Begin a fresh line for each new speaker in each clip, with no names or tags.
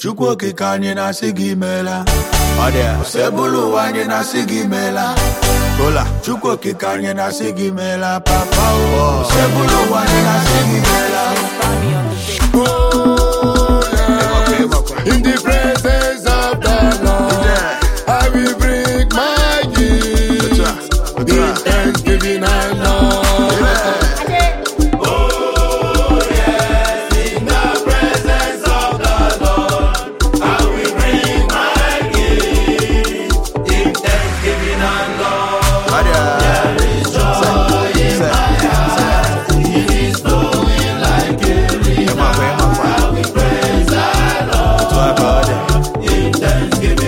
chukwu okike anyị na-asị gị meela ọ dị ya sebụlụ ụwa anyị na-asị gị meela kola chukwu okike anyị na-asị gị meela papa o sebụlụ ụwa anyị na-asị gị meela
In the presence of the Lord, I will bring my gift in thanksgiving and love.
Ọ dị ya. Ịmakwa, ịmakwa. Otu a ka ọ dị.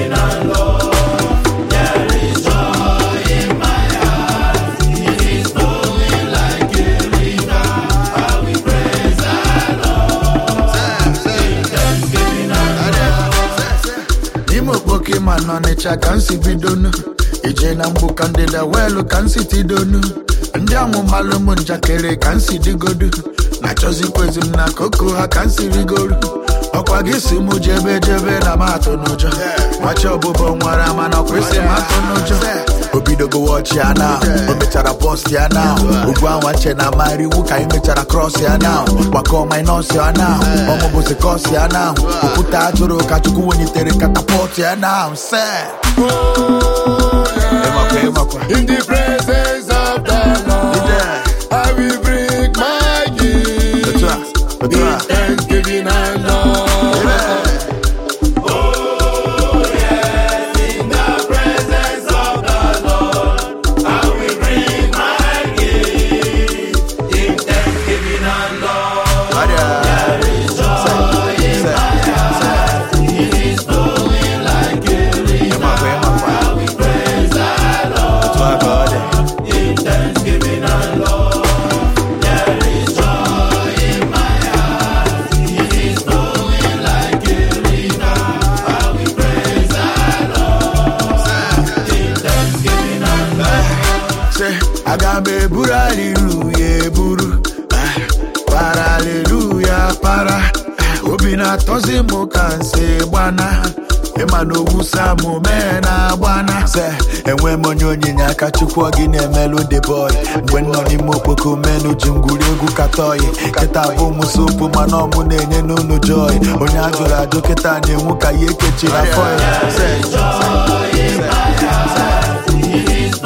n'ime okpoke ma n'ọnịcha ka m si bidonu ije na mgbu ka ndịda weelu ka m si tidonu ndị amụmalụ m njakịrị ka m si digodu na-achọzikwezi m na koko ha ka m si rigoru ọkwa gị si mụ jebe jebe na m atụ n'ụjọ machi ọbụbọ nwara mana ọkwa isi m atụ n'ụjọ o bidogo wọchi ya na o mechara post ya na ugwu anwa nche na amara iwu ka anyị mechara cross ya na gbakọ minus ya na ọmụbụzi kos ya na okwute ajụrụ ka chukwu welitere katapọt ya na se ịmakwa ịmakwa
In the presence of the Lord, I will bring my gift
otu a otu
in
a
thanksgiving and love.
Ọ dị ya. Se, se, se. Ịmakwa ịmakwa otu a ka ọ dị Say, aga m eburu aliluya eburu Ah, para aliluya para Ah, obi na-atọzi m ka nsi gbana ịma na ogwu samụ mee na-agbana se enwe m onye onyinye aka chukwu ọ gị na-emelụ the boy mgbe m nọ n'ime okpoko menu ji m gwuri egwu katọyi kịta bụ m sopu mana ọmụ na-enye n'unu joy onye a jụrụ ajụ kịta na-enwu ka ya ekechiri afọ ya Se, se, se, se.